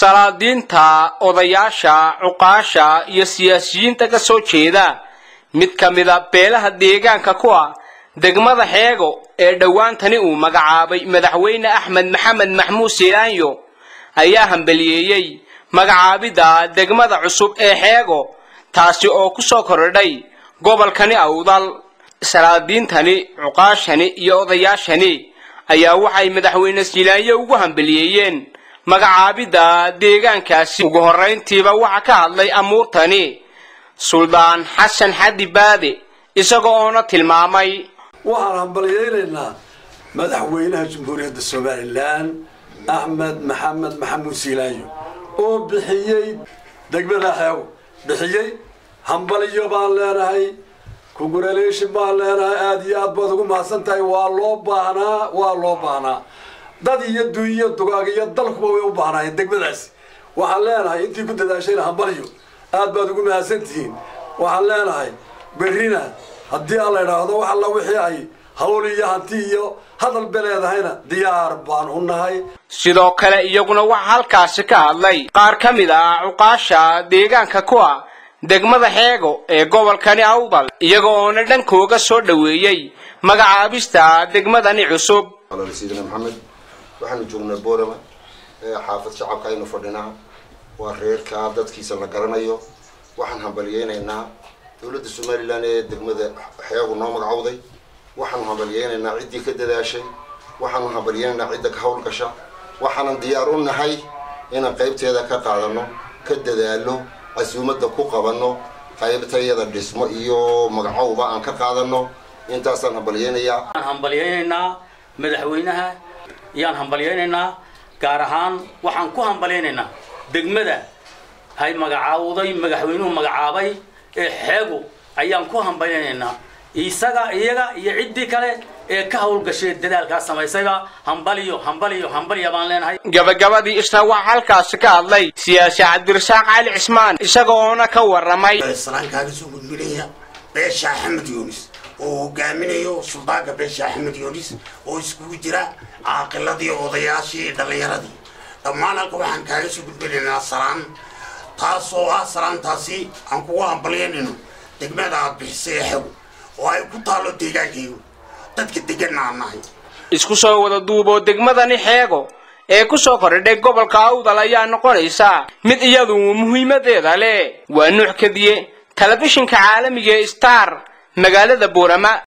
salaadiinta odayaasha cuqaasha iyo siyaasiyiinta ka soo jeeda mid ka mida beelaha deegaanka ku ah degmada xeego ee dhowaantani uu magacaabay madaxweyne axmed maxamed maxmuud silaanyo ayaa hambaliyeeyey magacaabidda degmada cusub ee xeego taasi oo ku soo kordhay gobolkani awdal salaadiintani cuqaashani iyo odayaashani ayaa waxay madaxweyne silaanyo ugu hambaliyeeyeen magacaabidda deegaankaasi ugu horrayntiiba waxaa ka hadlay amuurtani suldaan xasan xaddi baade isaga oona tilmaamay waxaan hambalyaynaynaa madaxweynaha jamhuuriyadda somalilan axmed maxamed maxamuud siilaayo oo bixiyey degmada xeego bixiyey hambalyo baan leenahay congratulation baan leenahay aada iyo aad baad ugu mahadsan tahay waa loo baahnaa waa loo baahnaa dad iyo dunya dugaag iyo dalkuba way u baahnaayeen degmadaasi waxaan leenahay intii ku dadaashayna hambalyo aad baad ugu mahadsantihiin waxaan leenahay berrina haddii aan la idhaahdo wax alla wixii ay hawl iyo hanti iyo hadal be leedahayna diyaar baan u nahay sidoo kale iyaguna waxaa halkaasi ka hadlay qaar ka mid ah cuqaasha deegaanka ku ah degmada xeego ee gobolkani awdal iyaga oona dhankooga soo dhoweeyey magacaabista degmadani cusub sidina maxamed waxaanu joognaa boorama xaafad shacabka aynu fadhinaa waa reerka dadkiisa la garanayo waxaan hambalyeynaynaa dowladda somalilan ee degmada xeegu noo magacowday waxaanu hambalyeynaynaa ciddii ka dadaashay waxaanu hambalyeynaynaa cidda ka hawl gasha waxaanan diyaar u nahay inaan qaybteeda ka qaadano ka dadaalo casuumadda ku qabanno qaybtayada dhismo iyo magacowba aan ka qaadano intaasaan hambalyeynayaa waan hambalyeynaynaa madaxweynaha ayaan hambalyeynaynaa gaar ahaan waxaan ku hambalyeynaynaa degmada hay magacaawday madaxweynuhu magacaabay ee xeegu ayaan ku hambalyeynaynaa isaga iyaga iyo ciddii kale ee ka hawlgashay dadaalkaas samaysayba hambaliyo hambaliyo hambaliya baan leenahay gabagabadii isna waxaa halkaasi ka hadlay siyaasi cabdirasaaq cali cismaan isaga oona ka warramay salaankaaga soo gudbinaya beesha axmed yunis oo hogaaminayo suldaanka beesha axmed yunis oo iskugu jira caaqiladii odayaashii dhallinyaradii dhammaan halka waxaan kaaga soo gudbinaynaa salaan taas oo ah salaantaasi aan kugu hambalyanayno degmada aad bixisay xew oo ay ku taallo deegaankaygu dadka deganna aan nahay isku soo wada duuboo degmadani xeego ee ku soo kordhay gobolka awdal ayaa noqonaysa mid iyadu muhiimadeeda leh waa nuux kadiye telefishinka caalamiga ee star magaalada boorama